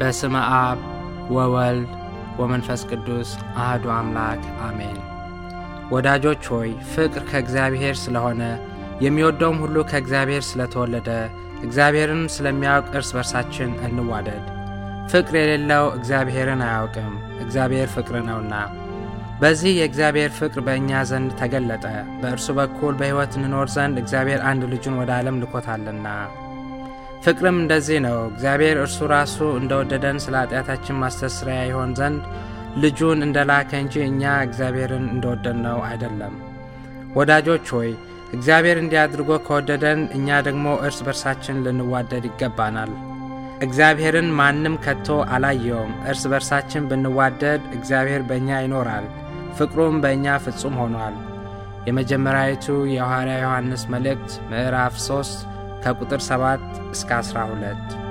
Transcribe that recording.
በስመ አብ ወወልድ ወመንፈስ ቅዱስ አህዱ አምላክ አሜን። ወዳጆች ሆይ ፍቅር ከእግዚአብሔር ስለሆነ የሚወደውም ሁሉ ከእግዚአብሔር ስለተወለደ እግዚአብሔርን ስለሚያውቅ እርስ በርሳችን እንዋደድ። ፍቅር የሌለው እግዚአብሔርን አያውቅም፣ እግዚአብሔር ፍቅር ነውና። በዚህ የእግዚአብሔር ፍቅር በእኛ ዘንድ ተገለጠ፣ በእርሱ በኩል በሕይወት እንኖር ዘንድ እግዚአብሔር አንድ ልጁን ወደ ዓለም ልኮታልና። ፍቅርም እንደዚህ ነው፣ እግዚአብሔር እርሱ ራሱ እንደወደደን ስለ ኃጢአታችን ማስተስሪያ ይሆን ዘንድ ልጁን እንደላከ እንጂ እኛ እግዚአብሔርን እንደወደድነው አይደለም። ወዳጆች ሆይ እግዚአብሔር እንዲህ አድርጎ ከወደደን እኛ ደግሞ እርስ በርሳችን ልንዋደድ ይገባናል። እግዚአብሔርን ማንም ከቶ አላየውም። እርስ በርሳችን ብንዋደድ እግዚአብሔር በእኛ ይኖራል፣ ፍቅሩም በእኛ ፍጹም ሆኗል። የመጀመሪያዊቱ የሐዋርያ ዮሐንስ መልእክት ምዕራፍ 3 ከቁጥር 7 እስከ 12